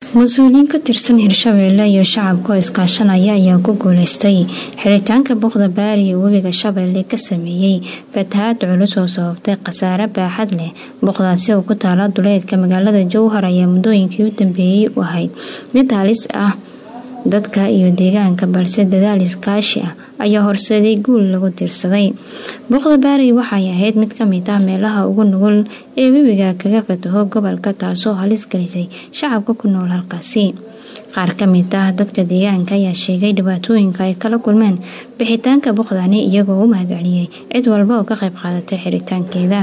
mas-uuliyiin ka tirsan hirshabeelle iyo shacabka oo iskaashanaya ayaa ku guuleystay xiritaanka buuqda baari ee webiga shabeelle ka sameeyey fatahaad culus oo sababtay khasaare baaxad leh buuqdaasi oo ku taala duleedka magaalada jowhar ayaa muddooyinkii u dambeeyey u ahayd mid halis ah dadka iyo deegaanka balse dadaal iskaashi ah ayaa horseeday guul lagu tiirsaday buuqda baari waxay ahayd mid kamid ah meelaha ugu nugul ee webiga kaga fataho gobolka taasoo halis gelisay shacabka ku nool halkaasi qaar kamid ah dadka deegaanka ayaa sheegay dhibaatooyinka ay kala kulmeen bixitaanka buuqdani iyagoo u mahadceliyey cid walba oo ka qayb qaadatay xiritaankeeda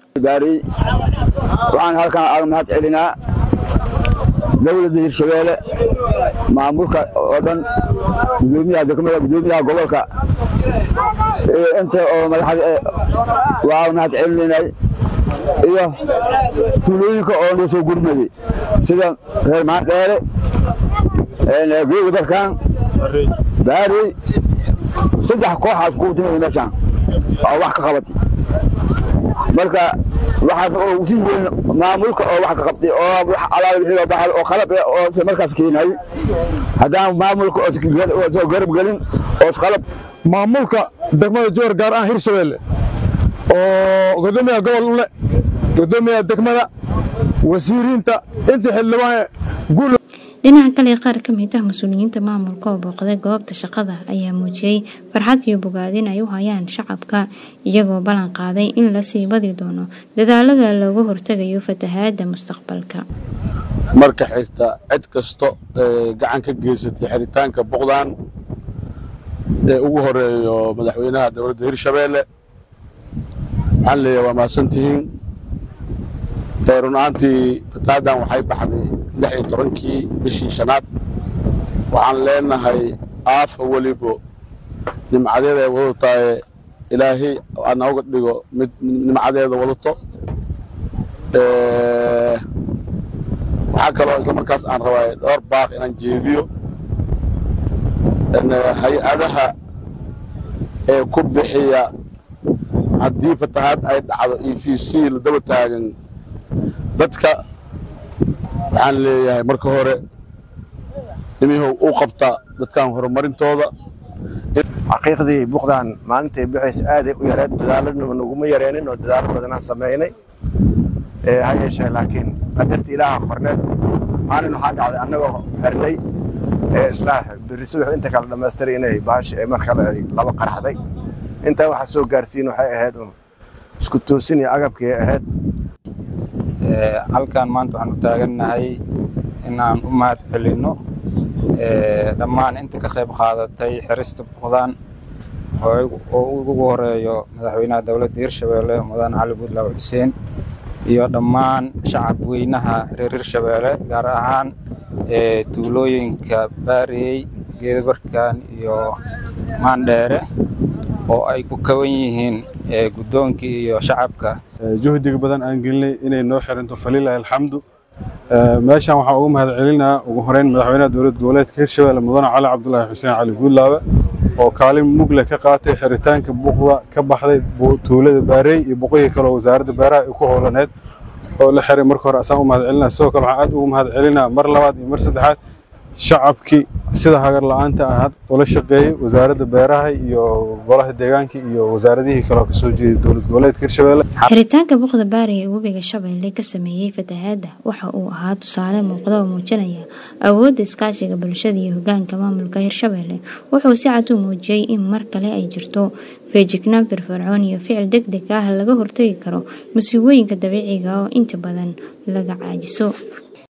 waxaan halkan aaga mahad celinaa dowladda hirshabeelle maamulka oo dhan gudoomiyaha degmada gudoomiyaha gobolka inta oo madaxda waa mahad celinaynay iyo tuulooyinka oo noo soo gurmaday sida reer maandheere geeda barkaan baari saddex kooxaas ku timid meeshaan oo wax ka qabatay marka waxaa oo sii weyn maamulka oo wax ka qabtay oo wax alaal wixii baxay oo qalab oo markaas keenay haddaan maamulka oo soo garab gelin oo qalab maamulka degmada joor gaar ahaan hirshabeelle oo gudoomiyaha gobol ule gudoomiyaha degmada wasiiriinta intii xildhibaan guul dhinaca kale qaar ka mid ah mas-uuliyiinta maamulka oo booqday goobta shaqada ayaa muujiyey farxad iyo bogaadin ay u hayaan shacabka iyagoo ballan qaaday in la sii badi doono dadaalada looga hortegayo fatahaada mustaqbalka marka xigta cid kasta ee gacan ka geysatay xiritaanka buqdan ee ugu horeeyo madaxweynaha dowladda hirshabeelle waxaan leeyahay waa mahadsantihiin runaantii fataadan waxay baxday lix iyo tobankii bishii shanaad waxaan leenahay aafa welibo nimcadeeda ay wadatahay ilaahay anooga dhigo mid nimcadeeda wadato waxaa kaloo isla markaas aan rabaa dhowr baaq inaan jeediyo hay-adaha ee ku bixiya haddii fatahaad ay dhacdo e v c la daba taagan dadka waxaan leeyahay marka hore nimihow u qabta dadkan horumarintooda xaqiiqdii buuqdan maalintay bixaysa aaday u yareed dadaaladnaba naguma yareenin oo dadaalo badanaan samaynay ha yeeshee laakiin qadarta ilaaha qorneed maalin waxaa dhacday annagoo xirnay isla berri subax inta kale dhammaystiray inay baashi ay mar kale laba qaraxday intaa waxaa soo gaarsiin waxay ahayd un isku toosin iyo agabkii ahayd halkan maanta waxaan u taagannahay inaan u mahad celinno dhammaan inta ka qayb qaadatay xirista buuqdaan oo ugu horeeyo madaxweynaha dowladda hirshabeelle mudane cali buudlaaw xuseen iyo dhammaan shacab weynaha reer hirshabeelle gaar ahaan tuulooyinka baariyey geedabarkan iyo maandheere oo ay ku kawan yihiin guddoonkii iyo shacabka juhdiga badan aan gelinay inay noo xiranto falilahi alxamdu meeshaan waxaan ugu mahad celinaa ugu horeyn madaxweynaha dowlad goboleedka hirshabeelle mudane cali cabdulaahi xuseen cali guudlaabe oo kaalin mugle ka qaatay xiritaanka buuqda ka baxday tuulada baarey iyo boqoyii kale oo wasaaradda beeraha ay ku howlaneed oo la xiray marka hore asaan u mahad celinaa sidoo kale waxaan aad ugu mahad celinaa mar labaad iyo mar saddexaad shacabkii sida hagar la-aanta ahad ula shaqeeyey wasaaradda beeraha iyo golaha deegaanka iyo wasaaradihii kale oo kasoo jeeday dowlad goboleedka hirshabeelle xiritaanka buuqda baari ee webiga shabeelle ka sameeyey fatahaada waxa uu ahaa tusaale muuqda oo muujinaya awoodda iskaashiga bulshada iyo hogaanka maamulka hirshabeelle wuxuu si cad u muujiyey in mar kale ay jirto feejignaan firfircoon iyo ficil deg deg ah laga hortagi karo masiibooyinka dabiiciga oo inta badan laga caajiso